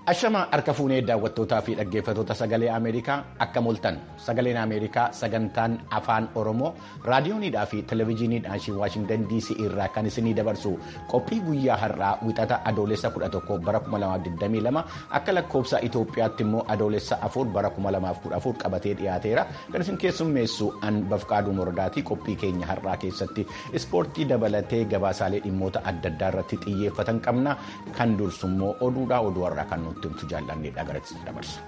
Ashama harka fuunee daawwattootaa fi dhaggeeffattoota sagalee Ameerikaa akka moltan sagaleen Ameerikaa sagantaan afaan Oromoo raadiyoonidhaa fi televezyiiniidhaan Waashingtan DC irraa kan isinii dabarsu qophii guyyaa har'aa wixata adoolessa 11 bara 2022 akka lakkoofsa Itoophiyaatti immoo adoolessa 4 bara 2014 qabatee dhiyaateera kan isin keessummeessu an bafqaaduu mordaatii qophii keenya har'aa keessatti ispoortii dabalatee gabaasaalee dhimmoota adda addaa irratti xiyyeeffatan qabna kan dursummoo oduudhaa oduu har'aa kan nuti tumtu jaallanneedha garatti dabarsa.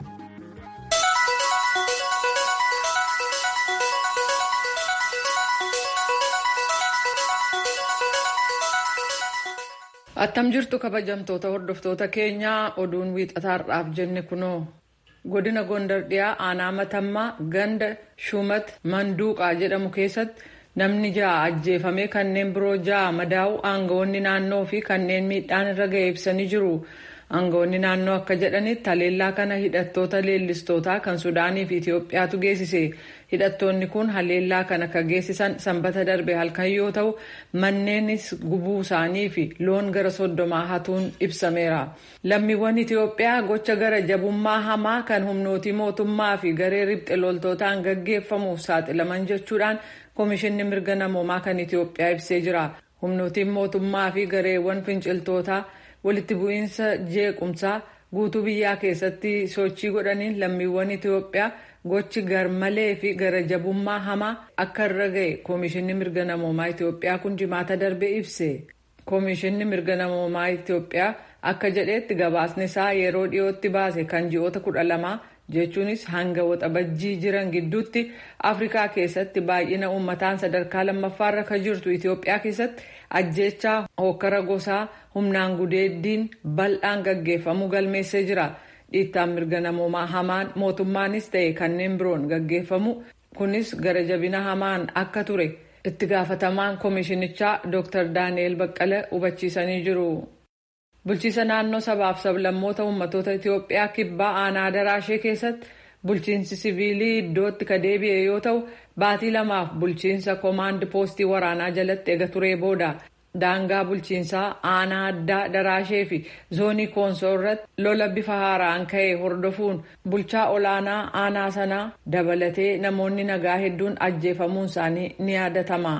Attam jirtu kabajamtoota hordoftoota keenyaa oduun wiixataarraaf jenne kunoo godina gondar dhiyaa aanaa matammaa ganda shumat manduuqaa jedhamu keessatti namni ja'a ajjeefamee kanneen biroo ja'a madaa'u aangawoonni naannoo fi kanneen miidhaan irra ga'e ibsanii jiru. Aangawoonni naannoo akka jedhanitti haleellaa kana hidhattoota leellistootaa kan Sudaanii fi Itoophiyaatu geessise. Hidhattoonni kun haleellaa kana kan geessisan sanbata darbe halkan yoo ta'u manneenis gubuu isaanii fi loon gara soddomaa hatuun ibsameera. Lammiiwwan Itoophiyaa gocha gara jabummaa hamaa kan humnootii mootummaa fi garee ribxe loltootaan gaggeeffamuuf saaxilaman jechuudhaan Komishinni mirga namoomaa kan Itoophiyaa ibsee jira. Humnootiin mootummaa fi gareewwan finciltootaa walitti bu'iinsa jeequmsaa guutuu biyyaa keessatti sochii godhaniin lammiiwwan Itoophiyaa gochi garmalee fi gara jabummaa hamaa akka irra ga'e Komishinni mirga namoomaa Itoophiyaa kun jimaata darbe ibse. Komishinni mirga namoomaa Itoophiyaa akka jedhetti gabaasni isaa yeroo dhiyootti baase kan ji'oota kudha lamaa jechuunis hanga waxabajjii jiran gidduutti afrikaa keessatti baay'ina uummataan sadarkaa lammaffaarra kan jirtu itiyoophiyaa keessatti ajjeechaa hokkara gosaa humnaan gudeeddiin bal'aan gaggeeffamuu galmeessee jira dhiittaan mirga namoomaa hamaan mootummaanis ta'e kanneen biroon gaggeeffamu kunis gara jabina hamaan akka ture itti gaafatamaan koomishinichaa dr daani'el baqqala hubachiisanii jiru. Bulchiisa naannoo sabaaf sablammoota uummattoota Itoophiyaa kibbaa aanaa daraashee keessatti bulchiinsi siviilii iddootti ka deebi'e yoo ta'u baatii lamaaf bulchiinsa koomaand poostii waraanaa jalatti ega turee booda daangaa bulchiinsaa aanaa addaa daraashee fi zoonii koonsoo irratti lola bifa haaraan ka'e hordofuun bulchaa olaanaa aanaa sanaa dabalatee namoonni nagaa hedduun ajjeefamuun isaanii ni yaadatama.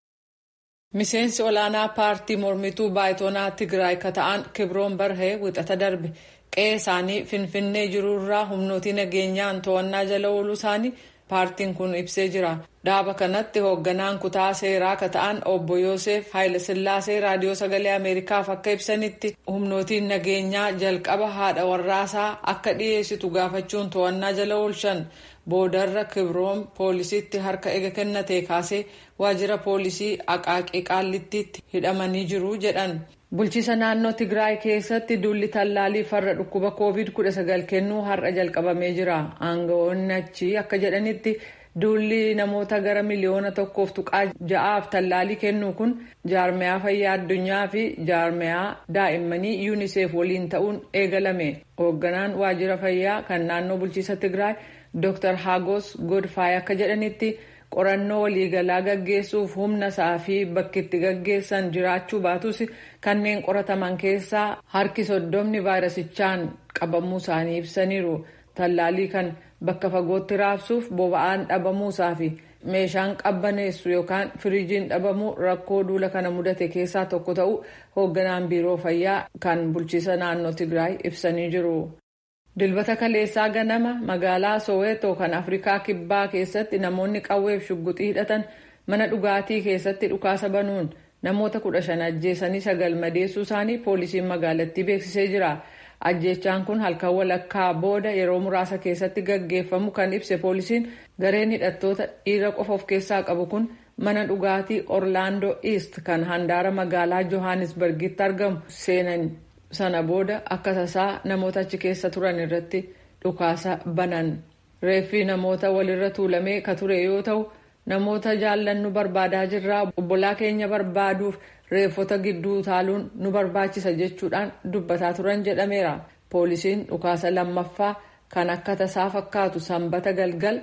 Miseensi olaanaa paartii mormituu baayitoonaa Tigraay ka ta'an Kibroon Barhee wixata darbe qe'ee isaanii finfinnee jirurraa humnootii nageenyaan to'annaa jala ooluu isaanii paartiin kun ibsee jira. Dhaaba kanatti hoogganaan kutaa seeraa ka ta'an obbo Yoosef Haayilasillaasee raadiyoo sagalee Ameerikaaf akka ibsanitti humnootiin nageenyaa jalqaba haadha warraasaa akka dhiyeessitu gaafachuun to'annaa jala oolchan. boodarra kibroon poolisiitti harka ega kennate kaasee waajjira poolisii aqaaqii qaallittiitti hidhamanii jiru jedhan. bulchiisa naannoo tigraay keessatti duulli tallaalii farra dhukkuba covid 19 kennuu har'a jalqabamee jira aangawoonni achi akka jedhanitti duulli namoota gara miliyoona tokkoof tuqaa ja'aaf tallaalii kennuu kun jaarmiyaa fayyaa addunyaa fi jaarmiyaa daa'immanii yuuniseef waliin ta'uun eegalame hoogganaan waajjira fayyaa kan naannoo bulchiisa tigraay. Dr. Hagos Godfaay akka jedhanitti qorannoo waliigalaa gaggeessuuf humna isaa fi bakki itti gaggeessan jiraachuu baatus kanneen qorataman keessaa harki soddomni vaayirasichaan qabamuu isaanii ibsaniiru. Tallaalii kan bakka fagootti raabsuuf boba'aan dhabamuusaa fi meeshaan qabbaneessu yookaan firiijiin dhabamuu rakkoo duula kana mudate keessaa tokko ta'uu hoogganaan biiroo fayyaa kan bulchiisa naannoo Tigraay ibsanii jiru. Dilbata kaleessaa ganama magaalaa Soweetoo kan Afrikaa Kibbaa keessatti namoonni qawweef shugguxii hidhatan mana dhugaatii keessatti dhukaasa banuun namoota kudha shan ajjeesanii sagal madeessuu isaanii poolisiin magaalattii beeksisee jira. Ajjeechaan kun halkan walakkaa booda yeroo muraasa keessatti gaggeeffamu kan ibse poolisiin gareen hidhattoota dhiira qofa of keessaa qabu kun mana dhugaatii Orlaandoo East kan handaara magaalaa Johannesburgitti argamu seenan. sana booda akka tasaa namoota achi keessa turan irratti dhukaasa banan reeffi namoota walirra tuulamee ka ture yoo ta'u namoota jaallannu barbaadaa jirraa obbolaa keenya barbaaduuf reeffota gidduu utaaluun nu barbaachisa jechuudhaan dubbataa turan jedhameera poolisiin dhukaasa lammaffaa kan akka tasaa fakkaatu sanbata galgal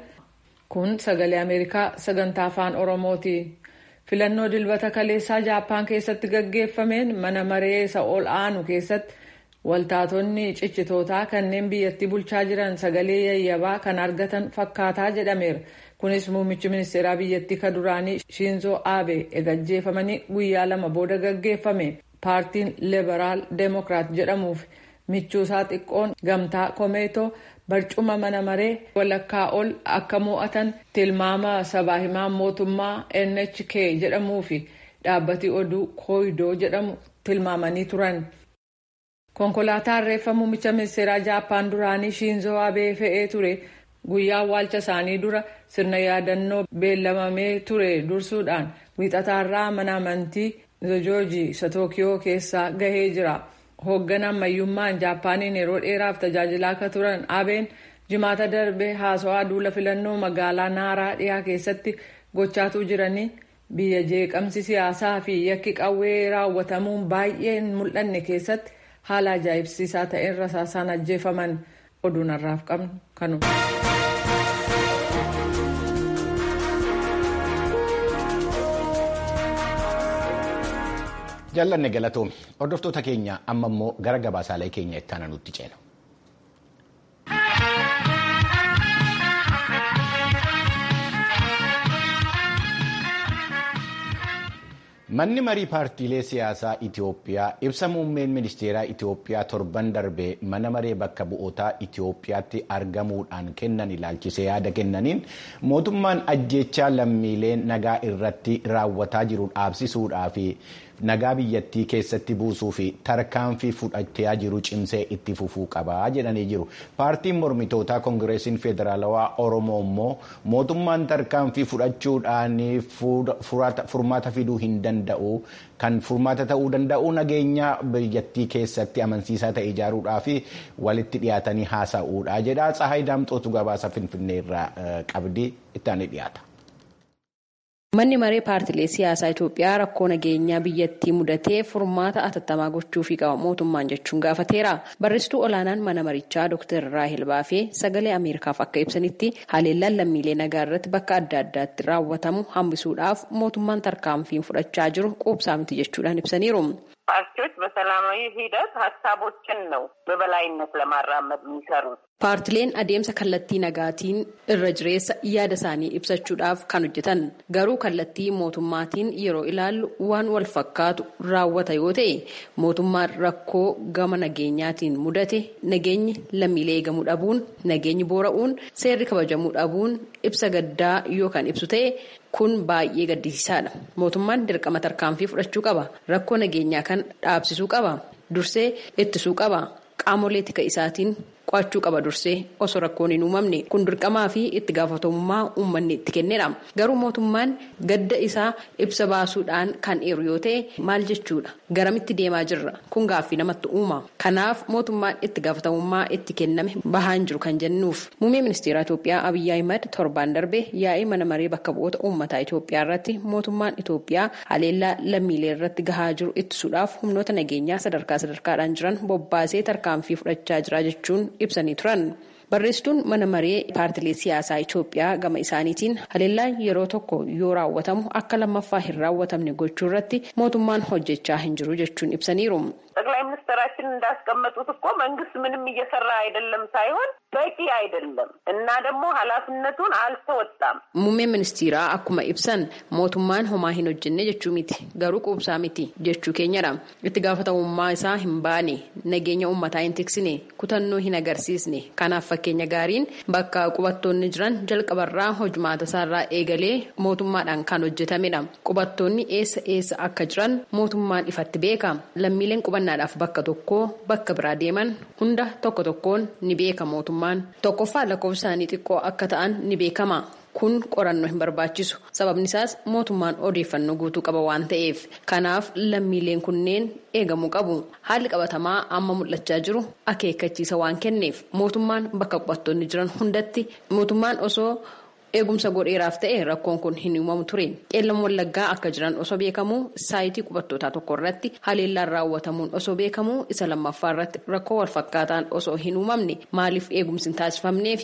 kun sagalee ameerikaa sagantaa afaan oromooti. filannoo dilbata kaleessaa jaappaan keessatti gaggeeffameen mana maree isa ol aanu keessatti waltaatonni ciccitootaa kanneen biyyattii bulchaa jiran sagalee yayyabaa kan argatan fakkaataa jedhameera. kunis muummichi ministeeraa biyyattii ka duraanii shiinzoo aabe egajjeefamanii guyyaa lama booda gaggeeffame paartiin liberaal deemokiraat jedhamuuf michuusaa xiqqoon gamtaa komeetoo barcuma mana maree walakkaa ol akka mo'atan tilmaama sabaa himaa mootummaa nhk jedhamuu fi dhaabbati oduu kooyidoo jedhamu tilmaamanii turan. konkolaataan reeffa muummicha ministeeraa jaappaan duraanii shiinzoo aabee fe'ee ture. guyyaa awwaalcha isaanii dura sirna yaadannoo beellamamee ture dursuudhaan wiixataarraa mana amantii zojoojii isa tookiyoo keessaa gahee jira hoogganaan ammayyummaan jaappaaniin yeroo dheeraaf tajaajilaa akka turan abeen jimaata darbe haasawaa duula filannoo magaalaa naaraa dhiyaa keessatti gochaatuu jiranii biyya jeeqamsi siyaasaa fi yakki qawwee raawwatamuun baay'een mul'anne keessatti haala ajaa'ibsiisaa ta'een rasaasaan ajjeefaman oduun har'aaf qabnu kanuma. jaallanne galatoome hordoftoota keenya amma immoo gara gabaasaalee keenya itti aananutti ceena. manni marii paartiilee siyaasaa itiyoophiyaa ibsa muummeen ministeeraa itiyoophiyaa torban darbee mana maree bakka bu'ootaa itiyoophiyaatti argamuudhaan kennan ilaalchisee yaada kennaniin mootummaan ajjechaa lammiilee nagaa irratti raawwataa jiru dhaabsisuudhaa fi nagaa biyyattii keessatti buusuu fi tarkaanfii fudhachaa jiru cimsee itti fufuu qabaa jedhanii jiru. Paartiin mormitootaa koongireesiin federaalawaa Oromoo immoo mootummaan tarkaanfii fudhachuudhaan furmaata fiduu hin danda'u. Kan furmaata ta'uu danda'u nageenya biyyattii keessatti amansiisaa ta'e ijaaruudhaa fi walitti dhiyaatanii haasa'uudha jedha. Tsahaay Daamxootu gabaasa Finfinnee irraa qabdi itti aanee dhiyaata. Manni maree paartilee siyaasaa Itoophiyaa rakkoo nageenyaa biyyattii mudatee furmaata atattamaa gochuufii qaba mootummaan jechuun gaafateera. Barreessituu olaanaan mana marichaa Dr. Raahel Baafee sagalee Ameerikaaf akka ibsanitti haleellaan lammiilee nagaa irratti bakka adda addaatti raawwatamu hambisuudhaaf mootummaan tarkaanfiin fudhachaa jiru quubsaa miti jechuudhaan ibsaniiru. ፓርቲዎች በሰላማዊ ሂደት ሀሳቦችን ነው በበላይነት ለማራመድ የሚሰሩት። Paartileen adeemsa kallattii nagaatiin irra jireessa yaada isaanii ibsachuudhaaf kan hojjetan garuu kallattii mootummaatiin yeroo ilaallu waan wal fakkaatu raawwata yoo ta'e mootummaan rakkoo gama nageenyaatiin mudate nageenyi lammiilee eegamuu dhabuun nageenyi boora'uun seerri kabajamuu dhabuun ibsa gaddaa yoo kan ibsu ta'e kun baay'ee gaddisiisaadha mootummaan dirqama tarkaanfii fudhachuu qaba rakkoo nageenyaa kan dhaabsisuu qaba dursee ittisuu qaba qaamolee tika isaatiin. qo'achuu qaba dursee osoo rakkoon hin uumamne kun dirqamaa fi itti gaafatamummaa uummanni itti kennedha garuu mootummaan gadda isaa ibsa baasuudhaan kan eeru yoo ta'e maal jechuudha garamitti deemaa jirra kun gaaffii namatti uuma kanaaf mootummaan itti gaafatamummaa itti kenname bahaan jiru kan jennuuf muummee ministeera Itoophiyaa Abiyyi Ahimad torbaan darbe yaa'ii mana maree bakka bu'oota uummataa Itoophiyaa irratti mootummaan Itoophiyaa haleellaa lammiilee irratti gahaa jiru ittisuudhaaf humnoota nageenyaa sadarkaa sadarkaadhaan jiran bobbaasee tarkaanfii fudhachaa jira jechuun ibsanii turan. Barreessituun mana maree paartilee siyaasaa Itoophiyaa gama isaaniitiin haleellaan yeroo tokko yoo raawwatamu akka lammaffaa hin raawwatamne gochuu irratti mootummaan hojjechaa hin jiru jechuun ibsaniiru. ጠቅላይ ሚኒስትራችን እንዳስቀመጡት እኮ መንግስት ምንም እየሰራ አይደለም ሳይሆን በቂ አይደለም እና ደግሞ ኃላፊነቱን አልተወጣም። Muummeen ministeeraa akkuma ibsan mootummaan homaa hin hojjenne jechuu miti garuu quubsaa miti jechuu keenyadha. Itti gaafatamummaa isaa hin baane nageenya uummataa hin tiksine kutannoo hin agarsiisne kanaaf fakkeenya gaariin bakka qubattoonni jiran jalqabarraa hojumaata isaarraa eegalee mootummaadhaan kan hojjetamedha. Qubattoonni eessa eessa akka jiran mootummaan ifatti beeka. Lammiileen qubannaadhaaf bakka tokkoo bakka biraa deeman hunda tokko tokkoon ni beeka mootummaan. Tokkoffaa lakkoofsa isaanii xiqqoo akka ta'an ni beekama. Kun qorannoo hin barbaachisu. Sababni isaas mootummaan odeeffannoo guutuu qaba waan ta'eef. Kanaaf lammiileen kunneen eegamuu qabu. Haalli qabatamaa amma mul'achaa jiru akeekkachiisa waan kenneef mootummaan bakka qubattoonni jiran hundatti mootummaan osoo eegumsa godheeraaf ta'e rakkoon kun hin uumamu ture. Qeellam wallaggaa akka jiran osoo beekamu saayitii qubattootaa tokko irratti haleellaan raawwatamuun osoo beekamu isa lammaffaa irratti rakkoo walfakkaataan osoo hin uumamne maaliif eegumsi hin taasifamneefi.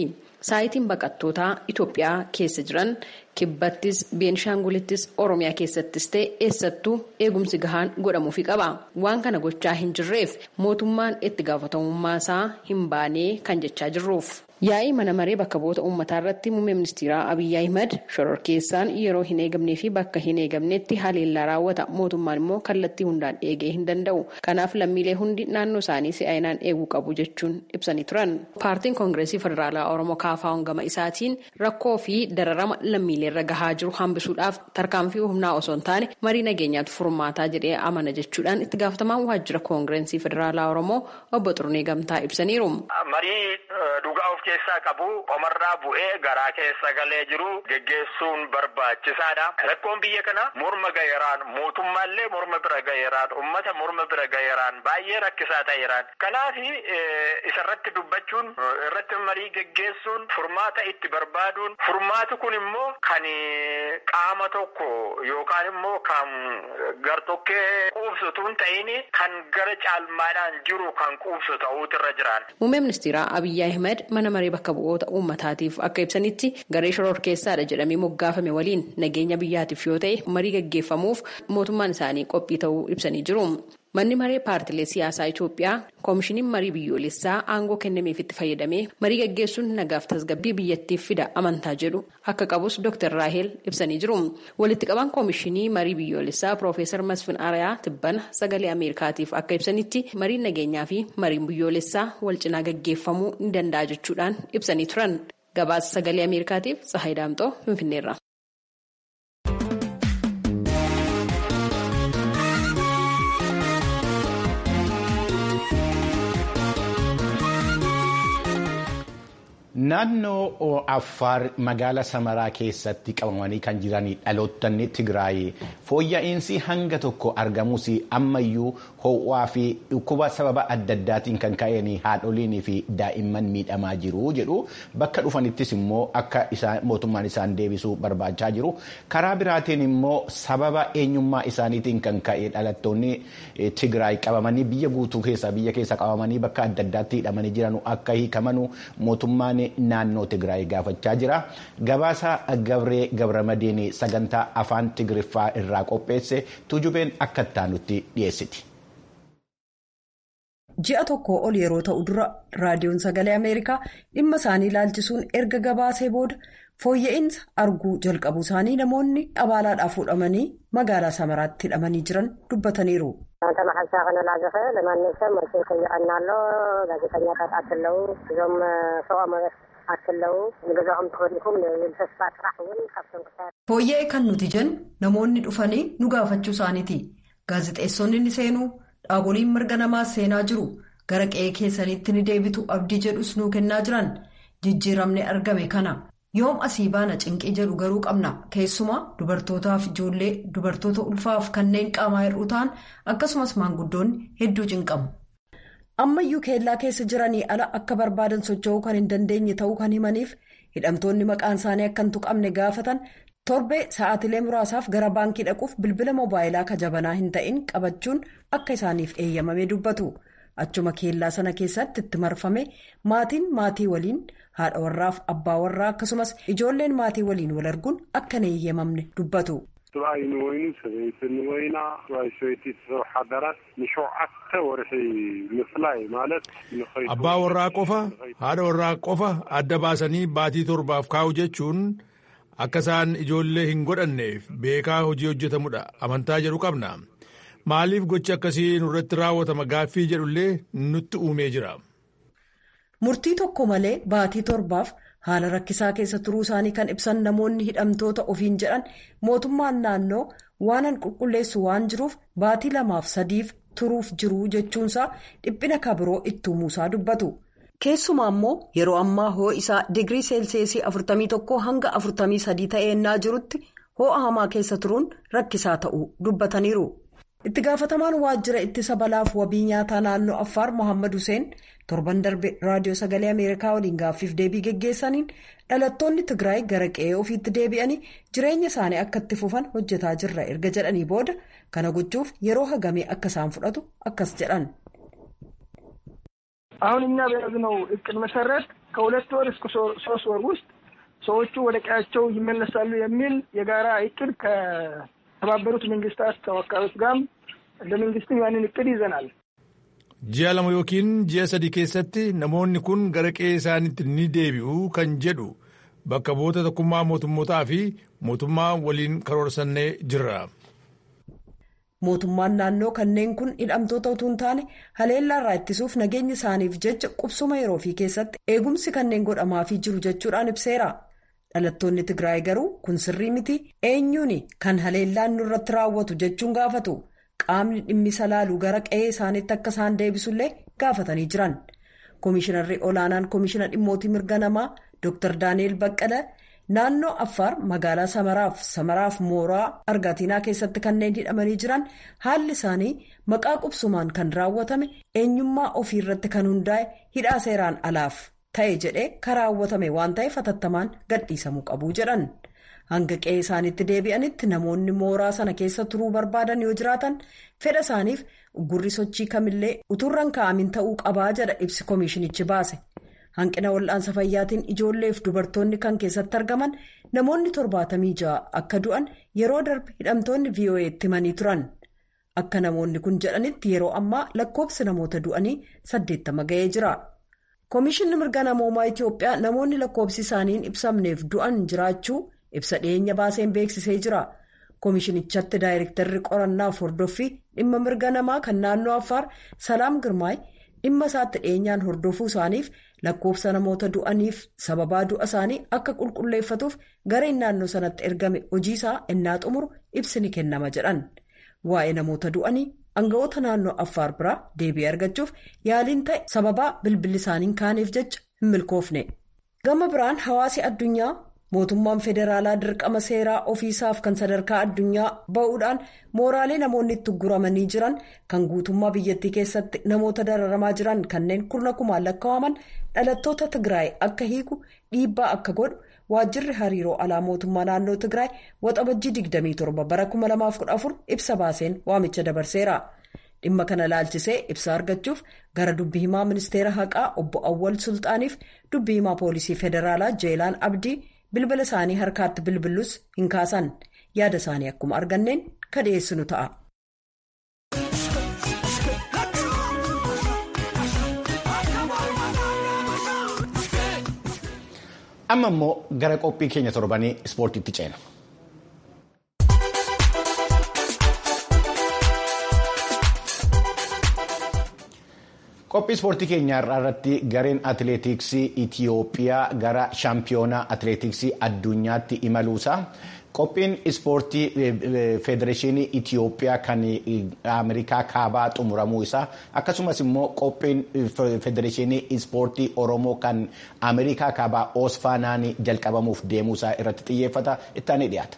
Saayitiin baqattootaa Itoophiyaa keessa jiran kibbattis beenishaangulittis oromiyaa keessattis ta'e eessattuu eegumsi gahaan godhamuufi qaba waan kana gochaa hin jirreef mootummaan itti gaafatamummaa isaa hin baanee kan jechaa jirruuf. yaa'ii mana maree bakka bu'oota uummataa irratti muummee ministeeraa abiyyi ahimad shororkeessaan yeroo hin eegamnee fi bakka hin eegamnetti haleellaa raawwata mootummaan immoo kallattii hundaan eegee hin danda'u kanaaf lammiilee hundi naannoo isaanii si'aayinaan eeguu qabu jechuun ibsanii turan paartiin koongireesii federaalaa oromoo kaafaa gama isaatiin rakkoo fi dararama lammiilee irra gahaa jiru hambisuudhaaf tarkaanfii humnaa osoo hin taane marii nageenyaatu furmaataa jedhee amana jechuudhaan itti gaafatamaan waajjira koongireesii federaalaa oromoo obbo Xurunee Gamtaa ibsaniiru. keessaa qabu qomarraa bu'ee garaa keessa galee jiru geggeessuun barbaachisaadha. Rakkoon biyya kana morma gaheeraan mootummaallee morma bira gaheeraan ummata morma bira gaheeraan baay'ee rakkisaa ta'eeraan. Kanaaf isarratti dubbachuun irratti marii geggeessuun furmaata itti barbaaduun furmaati kun immoo kan qaama tokko yookaan immoo kan gartokkee quubsutu hin ta'in kan gara caalmaadhaan jiru kan quubsu ta'uutu irra jiraan. Muummee ministeeraa Abiyyi Ahmed mana maree bakka bu'oota uummataatiif akka ibsanitti garee shororkeessaadha jedhamee moggaafame waliin nageenya biyyaatiif yoo ta'e marii gaggeeffamuuf mootummaan isaanii qophii ta'uu ibsanii jiru. Manni maree paartilee siyaasaa Itoophiyaa koomishiniin marii biyyoolessaa aangoo kennameef itti fayyadamee marii gaggeessuun nagaaf tasgabbii biyyattiif fida amantaa jedhu akka qabus Dr. Raahel ibsanii jiru. Walitti qabaan koomishinii marii biyyoolessaa Piroofeesar Masfin Arayaa Tibbana sagalee Ameerikaatiif akka ibsanitti mariin nageenyaa fi mariin biyyoolessaa wal cinaa gaggeeffamuu ni danda'a jechuudhaan ibsanii turan. Gabaasa sagalee Ameerikaatiif Tsahayi Daamxoo Finfinneerra. Naannoo Affaar magaalaa Samaraa keessatti qabamanii kan jiran dhalootni Tigraay fooyya'insi hanga tokko argamus ammayyuu ho'aa fi dhukkuba sababa adda addaatiin kan ka'een haadholiin fi daa'imman miidhamaa jiru jedhu bakka dhufanittis immoo akka mootummaan isaan deebisuu barbaachaa jiru. Karaa biraatiin immoo sababa eenyummaa isaaniitiin kan ka'e dhalattoonni Tigraay qabamanii biyya guutuu keessa biyya keessa qabamanii bakka adda addaatti hidhamanii jiran akka hiikamanu mootummaan naannoo Tigraay gaafachaa jira. Gabaasa Gabree Gabramadiin sagantaa afaan Tigriffaa irraa qopheesse tujubeen akka ittaanutti dhiyeessiti. Ji'a tokko ol yeroo ta'u dura raadiyoon sagalee Ameerikaa dhimma isaanii ilaalchisuun erga gabaasee booda fooyya'insa arguu jalqabu isaanii namoonni abaalaadhaaf fuudhamanii magaalaa Samaraatti hidhamanii jiran dubbataniiru. Wanta maxxansaa kana laajafee ለማንኛውም መልስ ከይቀናሎ ጋዜጠኛታት አትለው እዞም ሰብኣዊ አትለው ንገዛኦም ተኸዲኩም ንተስፋ ጥራሕ እውን ካብቶም ክሳድ Fooyya'ee kan nuti jennu namoonni dhufanii nu gaafachuu isaaniiti. Gaazexeessonni ni seenuu dhaaboliin mirga namaas seenaa jiru. Gara qe'ee keessaniitti ni deebitu abdii jedhus nuu kennaa jiran. Jijjiiramni argame kana. Yoom asii baana cinqii jedhu garuu qabna. Keessumaa dubartootaaf ijoollee dubartoota ulfaaf kanneen qaamaa hir'uu ta'an akkasumas maanguddoonni hedduu cinqamu. Ammayyuu keellaa keessa jiranii ala akka barbaadan socho'uu kan hin dandeenye ta'uu kan himaniif hidhamtoonni maqaan isaanii akka hin tuqamne gaafatan torbee sa'aatilee muraasaaf gara baankii dhaquuf bilbila moobaayilaa kajabanaa hin ta'in qabachuun akka isaaniif eeyyamame dubbatu. Achuma keellaa sana keessatti itti marfame maatiin maatii waliin haadha warraaf abbaa warraa akkasumas ijoolleen maatii waliin wal arguun akka hin eeyyamamne dubbatu. ሰብኣይ ንወይኑ ሰበይቲ ንወይና ሰብኣይ ሰበይቲ ዝሰርሑ ሓዳራት ንሸውዓተ ወርሒ ምፍላይ ማለት abbaa warraa qofa haadha warraa qofa adda baasanii baatii torbaaf kaa'u jechuun akka isaan ijoollee hin godhanneef beekaa hojii hojjetamudha amantaa jedhu qabna maaliif gochi akkasii nurratti raawwatama gaaffii jedhullee nutti uumee jira. Murtii tokko malee baatii torbaaf haala rakkisaa keessa turuu isaanii kan ibsan namoonni hidhamtoota ofiin jedhan mootummaan naannoo waanan qulqulleessu waan jiruuf baatii lamaaf sadiif turuuf jiru jechuunsaa dhiphina kabiroo itti uumuusaa dubbatu. Keessumaa immoo yeroo ammaa ho'a isaa digirii seelseesii 41 hanga 43 ta'eennaa jirutti ho'a hamaa keessa turuun rakkisaa ta'uu dubbataniiru. Itti gaafatamaan waajjira ittisa balaaf wabii nyaataa naannoo Affaar Mohaammed Hussein torban darbe raadiyoo sagalee Ameerikaa waliin gaaffiif deebii geggeessaniin dhalattoonni Tigraay gara qe'ee ofiitti deebi'anii jireenya isaanii akka itti fufan hojjetaa jirra erga jedhanii booda kana gochuuf yeroo hagamee akka isaan fudhatu akkas jedhan. አሁን እኛ በያዝነው እቅድ መሰረት ከሁለት ወር እስከ ሶስት ወር ውስጥ ሰዎቹ ወደ ቀያቸው ይመለሳሉ የሚል የጋራ እቅድ ከተባበሩት መንግስታት ተወካዮች ጋርም ለመንግስትም ያንን እቅድ ይዘናል። ji'a lama yookiin ji'a sadii keessatti namoonni kun gara qe'ee isaaniitti ni deebi'u kan jedhu bakka bu'oota tokkummaa mootummootaa fi mootummaa waliin karoorsannee jirra. mootummaan naannoo kanneen kun hidhamtoota utuu hin taane haleellaarraa ittisuuf nageenya isaaniif jecha qubsuma yeroo fi keessatti eegumsi kanneen godhamaafii jiru jechuudhaan ibseera. dhalattoonni tigraay garuu kun sirrii miti eenyuun kan haleellaan nurratti raawwatu jechuun gaafatu. qaamni dhimmisa laalu gara qe'ee isaaniitti akka isaan deebisullee gaafatanii jiran koomishinarri olaanaan koomishina dhimmootii mirga namaa dr daani'el baqqala naannoo affaar magaalaa samaraaf samaraaf mooraa argatiinaa keessatti kanneen hidhamanii jiran haalli isaanii maqaa qubsumaan kan raawwatame eenyummaa ofii irratti kan hundaa'e hidhaa seeraan alaaf ta'e jedhee kan raawwatame waan ta'eef hatattamaan gadhiisamuu qabu jedhan. hanga qe'ee isaaniitti deebi'anitti namoonni mooraa sana keessa turuu barbaadan yoo jiraatan fedha isaaniif gurri sochii kamillee utuurran kaa'amin ta'uu qabaa jedha ibsi koomishinichi baase hanqina wal'aansa fayyaatiin ijoolleef dubartoonni kan keessatti argaman namoonni torbaatamii ja'a akka du'an yeroo darbe hidhamtoonni vo'eetti himanii turan akka namoonni kun jedhanitti yeroo ammaa lakkoofsi namoota du'anii saddeettama ga'ee jira. koomishinni mirga namoomaa itiyoophiyaa namoonni lakkoofsi isaaniin ibsamneef du'an jiraachuu. ibsa dhiyeenya baaseen beeksisee jira koomishinichatti daayirektarri qorannaaf hordoffii dhimma mirga namaa kan naannoo affaar salaam girmaay dhimma isaatti dhiyeenyaan hordofuu isaaniif lakkoofsa namoota du'aniif sababaa du'a isaanii akka qulqulleeffatuuf gareen naannoo sanatti ergame hojii isaa innaa xumuru ibsi ni kennama jedhan waa'ee namoota du'anii aangawoota naannoo affaar biraa deebii argachuuf yaaliin ta'e sababaa bilbilli isaaniin kaaneef jecha hin milkoofne gama biraan hawaasi addunyaa. mootummaan federaalaa dirqama seeraa ofiisaaf kan sadarkaa addunyaa ba'uudhaan mooraalee namoonni itti guramanii jiran kan guutummaa biyyattii keessatti namoota dararamaa jiran kanneen kurna kumaan lakkaa'aman dhalattoota tigraay akka hiiku dhiibbaa akka godhu waajjirri hariiroo alaa mootummaa naannoo tigraay waxabajjii 27 bara 2014 ibsa baaseen waamicha dabarseera. dhimma kana laalchisee ibsa argachuuf gara dubbi himaa ministeera haqaa obbo awwal sulxaaniif dubbi himaa poolisii federaalaa jeelaan abdii. bilbila isaanii harkaatti bilbilus hin kaasan yaada isaanii akkuma arganneen ka dhiyeessinu ta'a. amma immoo gara qophii keenya torbanii ispoortiitti ceena. qophii ispoortii keenyaa irratti gareen atileetiksii itiyoophiyaa gara shaampiyoonaa atileetiksii addunyaatti imaluusaa qophiin ispoortii federeeshinii itiyoophiyaa kan ameerikaa kaabaa xumuramuu isaa akkasumas immoo qophiin federeeshinii ispoortii oromoo kan ameerikaa kaabaa oosfaanaan jalqabamuuf deemuusaa irratti xiyyeeffata ittaanii dhiyaata.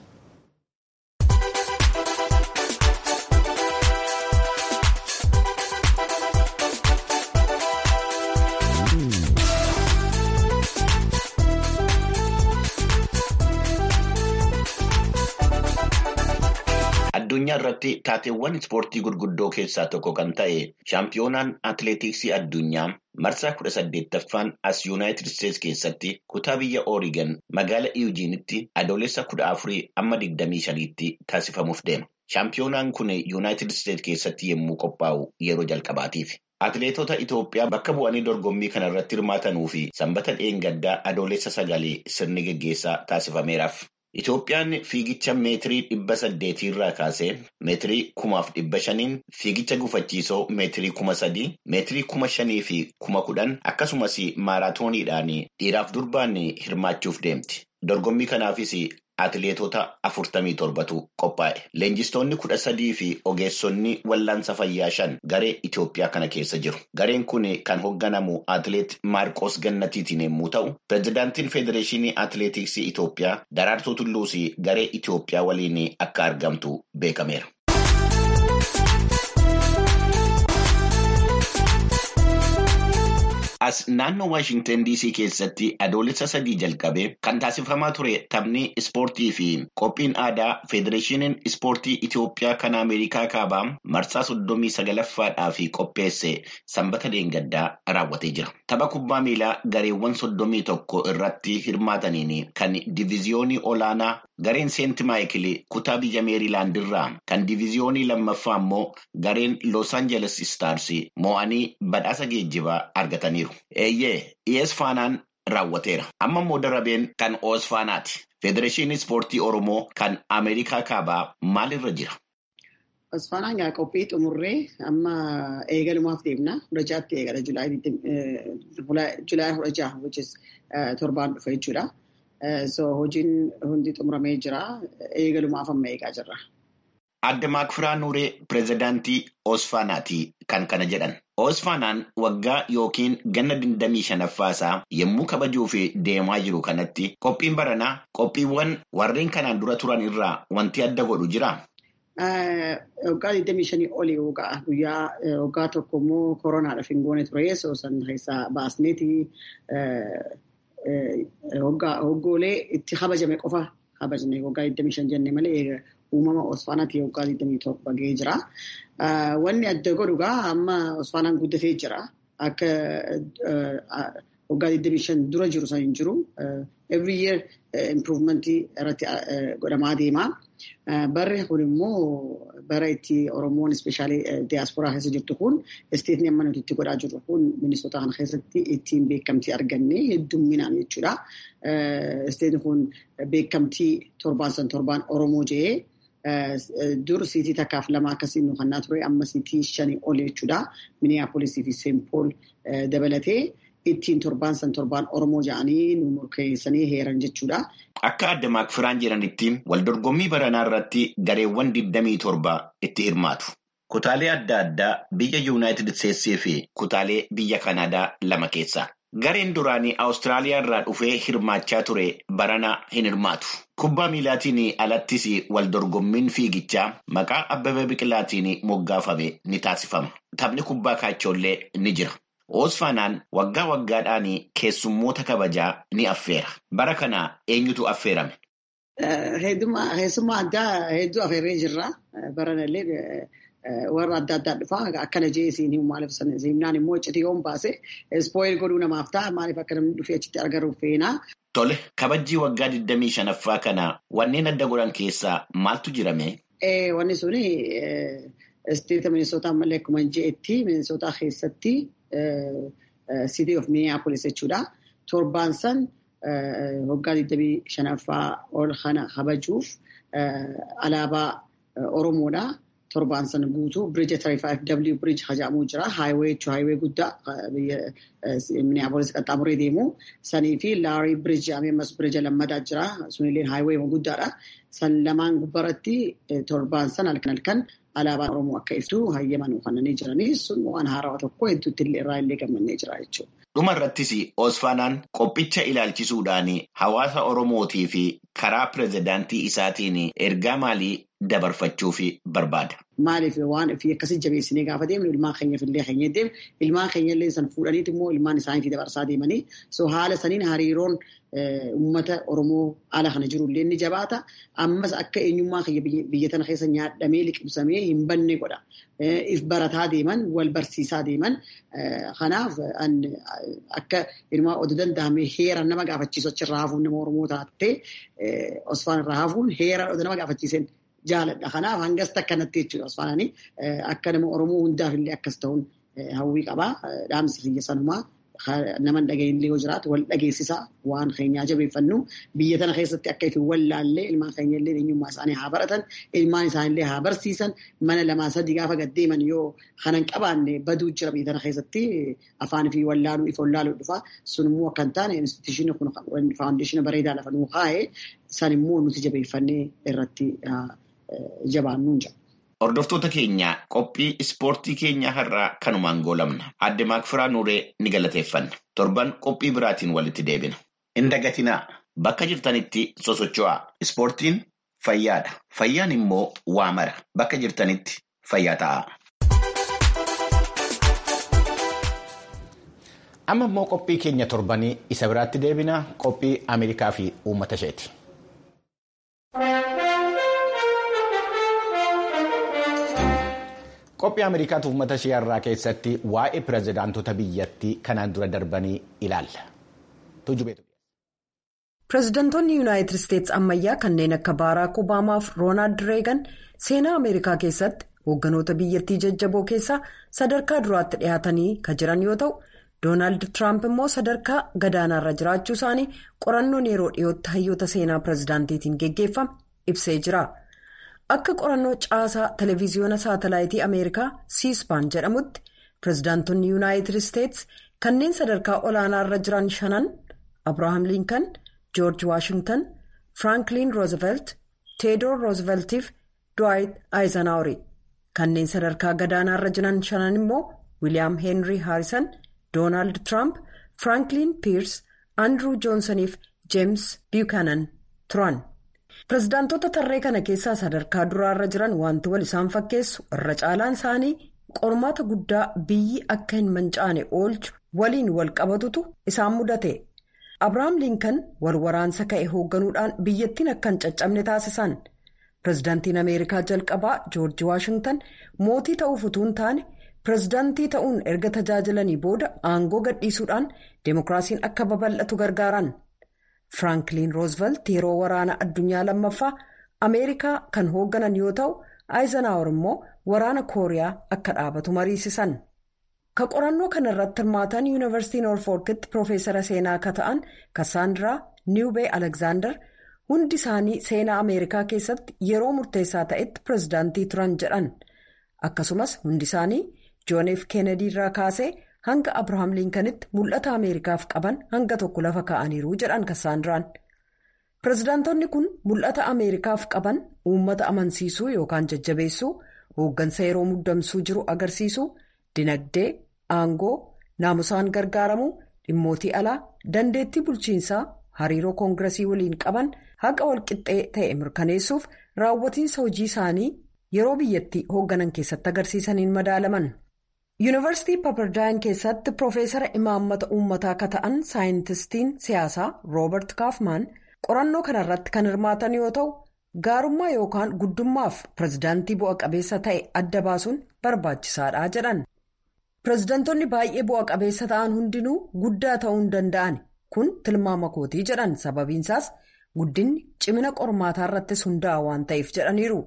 addunyaa irratti taateewwan ispoortii gurguddoo keessaa tokko kan ta'e shaampiyoonaan atileetiksii addunyaa marsaa kudha saddeettaffaan as yuunaayitid isteetsi keessatti kutaa biyya oorigan magaala iyujiinitti adoolessa kudha afurii amma digdamii shaniitti taasifamuuf deema shaampiyoonaan kun yuunaayitid isteetsi keessatti yommuu qophaa'u yeroo jalqabaatiif. Atileetota Itoophiyaa bakka bu'anii dorgommii kana irratti hirmaatanuu fi sanbata dheengaddaa adoolessa sagalee sirni geggeessaa taasifameeraaf. Itoophiyaan fiigicha meetirii dhibba saddeetii irraa kaasee meetirii kumaaf dhibba shaniin fiigicha gufachiisoo meetirii kuma sadii meetirii kuma shanii fi kuma kudhan akkasumas maaraatooniidhaan dhiiraaf durbaan hirmaachuuf deemti. Dorgommii kanaafis atileetota afurtamii torbatu qophaa'e. Leenjistoonni kudha sadii fi ogeessonni wallaansa fayyaa shan garee Itoophiyaa kana keessa jiru. Gareen kun kan hoogganamu atileet Maarqos Gannatiitiin yommuu ta'u, pireezidaantiin Federeeshinii Atileetiksii Itoophiyaa Daraartuu Tulluus garee Itoophiyaa waliin akka argamtu beekameera. As naannoo Waashintan DC keessatti adoolessa sadii jalqabee kan taasifamaa ture taphni ispoortii fi qophiin aadaa Federeeshiniin Ispoortii Itoophiyaa kan Ameerikaa kaabaa marsaa soddomii sagalaffaadhaaf qopheesse sanbata deengaddaa raawwatee jira. Tapha kubbaa miilaa gareewwan soddomii tokko irratti hirmaataniin kan diviziyoonii olaanaa gareen seent maayikil kutaa biyya meeriilaand irraa kan diviziyoonii lammaffaa immoo gareen Los Angeles Stars mo'anii badhaasa geejjibaa argataniiru. Eeyyee ES Faanaan raawwateera. Amma immoo darabeen kan OS Faanaati. Federeeshinii Ispoortii Oromoo kan Ameerikaa kaabaa maalirra jira? OS Faanaan gaa qophii xumurree amma eegalumaaf deemna. Kudha jaatti eegala Julaay kudha jaha torbaan dhufa jechuudha. So hojiin hundi xumuramee jira. Eegalumaaf amma eegaa jirra. Adda Maakfiraa Nuuree pireezidaantii Oosfaanaati kan kana jedhan. Oosfaanaan waggaa yookiin ganna digdamii shanaffaasaa yommuu kabajuuf deemaa jiru kanatti qophiin baranaa qophiiwwan warreen kanaan dura turan irraa wanti adda godhu jiraa? Waggaa digdamii shanii olii waggaa guyyaa waggaa tokko immoo koronaadhaaf hin goone ture so san keessaa baasneeti hoggoolee itti kabajame qofa kabajne waggaa digdamii shan jenne malee uumama Osfaanaatti waggaa 21 gahee jira. Wanni adda godhu gaa amma Osfaanaan guddatee jira. Akka waggaa 25 dura jiru san hin jiru. Every year improvementii irratti godhamaa deema. Barri kun immoo bara itti Oromoon ispeeshaalii diyaasporaa keessa jirtu kun isteetni amma nuti itti godhaa jirru kun ministoota kana keessatti ittiin beekamtii arganne heddumminaan jechuudha. Isteetni kun beekamtii torbaan san torbaan Oromoo jedhee dur siitii takkaaf lama akkasii nu kannaa ture amma siitii shanii ol jechuudha. Miniyaapolisii fi Seenpool dabalatee ittiin torbaan san torbaan Oromoo jedhanii nu murkeessanii heeran jechuudha. Akka adda maakfiraan jedhanitti waldorgommii baranaa irratti gareewwan 27 itti hirmaatu. Kutaalee adda addaa biyya Yuunaayitid Isteetsii fi kutaalee biyya Kanaadaa lama keessa. Gareen duraanii Awustiraaliyaa irraa dhufee hirmaachaa ture barana hin hirmaatu. Kubbaa miilaatiin alattis waldorgommiin fiigichaa maqaa Abbabee Biqilaatiin moggaafame ni taasifama. Taphni kubbaa kaachollee ni jira. Oosfaanaan waggaa waggaadhaan keessummoota kabajaa ni affeera. Bara kana eenyutu affeerame? Keessummaa addaa hedduu affeerree jirra. Baranallee warra adda addaa dhufaa akkana jee isiin himu maaliif simnaan immoo iccitii baase ispoil godhuu namaaf ta'a maaliif akka namni dhufee achitti argaruuf feenaa. Tole kabajjii waggaa 25ffaa kana wanneen adda godhan keessaa maaltu jirame? Wanni suni isteeta minisootaa ammallee akkuma je'etti minisootaa keessatti City of Minneapolis jechuudha. Torbaan san waggaa 25ffaa ol kana kabajuuf alaabaa Oromoodha. Torbaan sana guutuu birija 35W birij haja'amuu jira. Haayiwee jechuun haayiwee guddaa biyya Minneapolis qaxxaamuree deemu. Sanii fi laarii birij ammas birija lammataa jira. Sunillee haayiwee guddaadha. San lamaan gubbaratti torbaan sana halkan halkan alaabaan Oromoo akka ibsu hayyaman uffatanii jiranii sun waan haarawaa tokko hedduutti illee irraa illee gammannee jira jechuudha. Dhuma irrattis Oosfaanaan qophicha ilaalchisuudhaan hawaasa Oromootii fi karaa pirezidaantii isaatiin ergaa maalii dabarfachuuf barbaada? Maaliif waan fi akkasii jabeessinee gaafa deemnu ilmaan keenyaaf illee keenya deemnu ilmaan keenya illee san fuudhaniiti immoo ilmaan isaaniitii dabarsaa deemanii so haala saniin hariiroon uummata Oromoo haala kana jiru illee ni jabaata. Ammas akka eenyummaa keenya biyya tana keessa nyaadhamee liqimsamee hin banne godha. If barataa deeman wal barsiisaa deeman kanaaf akka ilmaa oduu danda'ame heeraan nama gaafachiisu achirraa hafuun nama Oromoo taatee Osfaan irraa hafuun heeraan oduu nama gaafachiisan jaaladha. Kanaaf hangas akkanatti jechuudha Osfaananii akka nama Oromoo hundaaf illee akkas ta'uun hawwii qabaa. Dhaamsi kiyya sanumaa nama dhageenyillee yoo jiraatu wal dhageessisaa waan keenyaa jabeeffannu biyya tana keessatti akka itti wallaallee ilmaan keenyallee eenyummaa isaanii haa baratan ilmaan isaaniillee haa barsiisan mana lamaa sadii gaafa gaddeeman yoo kanan qabaanne baduu jira biyya tana keessatti afaan fi wallaaluu if wallaaluu dhufa sun immoo akka hin taane instituushinii kun faawundeeshina bareedaa lafa nuu kaa'ee san immoo nuti jabeeffannee irratti jabaannuun jira. Hordoftoota keenya qophii ispoortii keenya har'aa kanumaan goolamna. Adde Maakfiraa Nuuree ni galateeffanna. Torban qophii biraatiin walitti deebina. Hin dagatinaa bakka jirtanitti sosocho'aa. Ispoortiin fayyaadha. Fayyaan immoo waa mara. Bakka jirtanitti fayyaa ta'a. Amma immoo qophii keenya torbanii isa biraatti deebina qophii Ameerikaa fi uummata isheeti. Qophii Ameerikaatu uummata ishee irraa keessatti waa'ee pirezidaantota biyyattii kanaan dura darbanii ilaalla. Pireezidantoonni Yuunaayitid Isteetsi ammayyaa kanneen akka Baaraak Obaamaa fi Roonaald Reegan seenaa Ameerikaa keessatti hoogganoota biyyattii jajjaboo keessaa sadarkaa duraatti dhiyaatanii kan jiran yoo ta'u, Doonaald Tiraamp immoo sadarkaa gadaanaarra jiraachuu isaanii qorannoon yeroo dhiyootti hayyoota seenaa pireezidaantiitiin geggeeffame ibsee jira. Akka qorannoo caasaa televiziyoona saatalaayitii Ameerikaa siispaan jedhamutti pireezidaantonni Yuunaayitid Isteetsi kanneen sadarkaa olaanaarra jiran shanan Abiraaham Linkan. George Washington, Franklin Roosevelt, Theodore Roosevelt fi Dwight Eisenhower kanneen sadarkaa gadaanaarra jiran shanan immoo William Henry Harrison, Donald Trump, Franklin Pierce, Andrew Johnson fi James Buchanan turan. Pireezidaantota tarree kana keessaa sadarkaa duraarra jiran wanti wal isaan fakkeessu irra caalaan isaanii qormaata guddaa biyyi akka hin mancaane oolchu waliin wal qabatutu isaan mudate. Abiraam Linkan wal waraansa ka'e hoogganuudhaan biyyattiin akka hin caccabne taasisan. Pireezidaantiin Ameerikaa jalqabaa Joorji Waashingtan mootii ta'uuf utuu hin taane pireezidaantii ta'uun erga tajaajilanii booda aangoo gadhiisuudhaan deemokiraasiin akka babal'atu gargaaran. Firankiliin Roosevelt yeroo waraana addunyaa lammaffaa Ameerikaa kan hoogganan yoo ta'u, Eisenhower immoo waraana Kooriyaa akka dhaabatu mariisisan. Ka qorannoo kana irratti hirmaatan yuunivarsiitii Noorfolkitti Piroofeesara seenaa akka ta'an Kassaandiraa Niwubee Aleksaandar hundi isaanii seenaa Ameerikaa keessatti yeroo murteessaa ta'etti pireezidaantii turan jedhan. Akkasumas hundi isaanii Joon F. Kennedy irraa kaasee hanga Abirahaam Linkanitti mul'ata Ameerikaaf qaban hanga tokko lafa kaa'aniiru jedhan Kassaandiraan. Pireezidaantonni kun mul'ata Ameerikaaf qaban uummata amansiisuu yookaan jajjabeessuu, hooggansa yeroo muddamsuu jiru agarsiisuu, dinagdee. Aangoo naamusaan gargaaramuu dhimmootii alaa dandeettii bulchiinsaa hariiroo koongiresii waliin qaban haqa walqixxee ta'e mirkaneessuuf raawwatiinsa hojii isaanii yeroo biyyattii hoogganan keessatti agarsiisaniin madaalaman. Yuunivarsiitii Paapardaayin keessatti Piroofeesara imaammata uummataa akka ta'an saayintistiin siyaasaa Roobert Kaafmaan qorannoo kanarratti kan hirmaatan yoo ta'u gaarummaa yookaan guddummaaf pireezidaantii bu'a qabeessa ta'e adda baasuun barbaachisaadha jedhan. Pireezidaantonni baay'ee bu'a qabeessa ta'an hundinuu guddaa ta'uu hin danda'an kun tilmaama kootii jedhan sababiinsaas guddinni cimina qormaataa irrattis hundaa'a waan ta'eef jedhaniiru.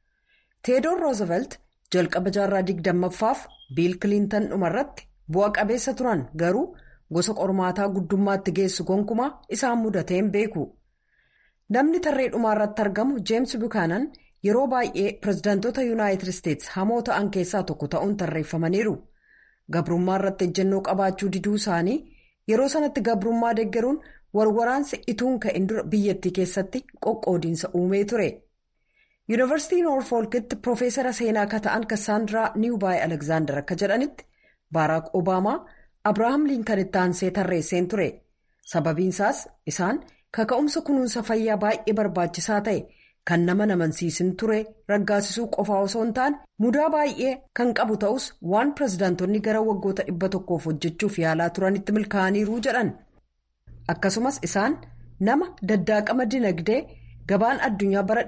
Teedoor Roosevelt jalqaba jaarraa digdammaffaaf Biil Kiliintan dhumarratti bu'a qabeessa turan garuu gosa qormaataa guddummaatti geessu gonkumaa isaan mudatee hin beeku. Namni tarree dhumaarratti argamu Jeems Buchanan yeroo baay'ee pireezidaantota Yuunaayitid Isteetsi hamoo ta'an keessaa tokko ta'uun tarreeffamaniiru. Gabrummaa irratti ejjennoo qabaachuu diduu isaanii yeroo sanatti gabrummaa deeggaruun warwaraansi ituun ka'in dura biyyattii keessatti qoqqoodiinsa uumee ture. Yuunivarsiitii Noorfolkitti Piroofeesara seenaa akka ta'an Kassaandiraa Niwubaay Aleksaandar akka jedhanitti Baaraak Obaamaa Abirahaam Liinkanitti aansee tarreesseen ture. Sababiinsaas isaan kaka'umsa kunuunsa fayyaa baay'ee barbaachisaa ta'e. Kan nama namansiisin ture raggaasisuu qofaa osoo hin taane mudaa baay'ee kan qabu ta'us waan pireezidaantonni gara waggoota dhibba tokkoof hojjechuuf yaalaa turanitti milkaa'aniiru jedhan. Akkasumas isaan nama daddaaqama dinagdee gabaan addunyaa bara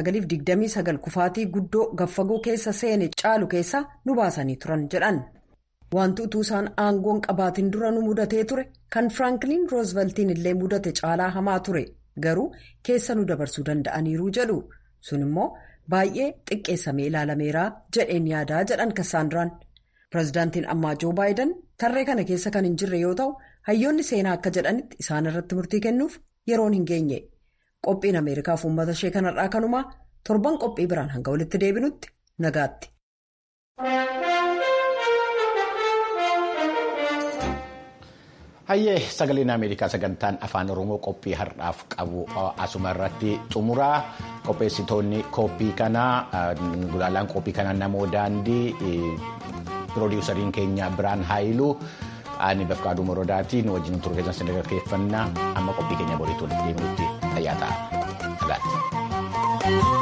1929 kufaatii guddoo gaffagoo keessa seene caalu keessa nu baasanii turan jedhan. Wanti utuu isaan aangoon qabaatiin dura nu mudatee ture kan Firankiliin Rooseveltiin illee mudate caalaa hamaa ture. Garuu keessa nu dabarsuu danda'aniiru jedhu sun immoo baay'ee xiqqeessamee ilaalameera jedheen yaadaa jedhan Kassaandiraan. Pireezidaantiin ammaa Joo Baayiden tarree kana keessa kan hin jirre yoo ta'u hayyoonni seenaa akka jedhanitti isaan irratti murtii kennuuf yeroon hin geenye. Qophiin Ameerikaaf uummata ishee kanarraa kanumaa torban qophii biraan hanga walitti deebinutti nagaatti. Hayyee sagaleen Ameerikaa sagantaan afaan Oromoo qophii har'aaf qabu asuma irratti xumuraa qopheessitoonni qophii kanaa gulaalaan qophii kanaa namoo daandii piroodiwusariin keenya biraan haayiluu ani bafqaaduu morodaatiin wajjin turuu keessan sadarkeeffannaa amma qophii keenya boriitti walitti deebinutti fayyaa ta'a.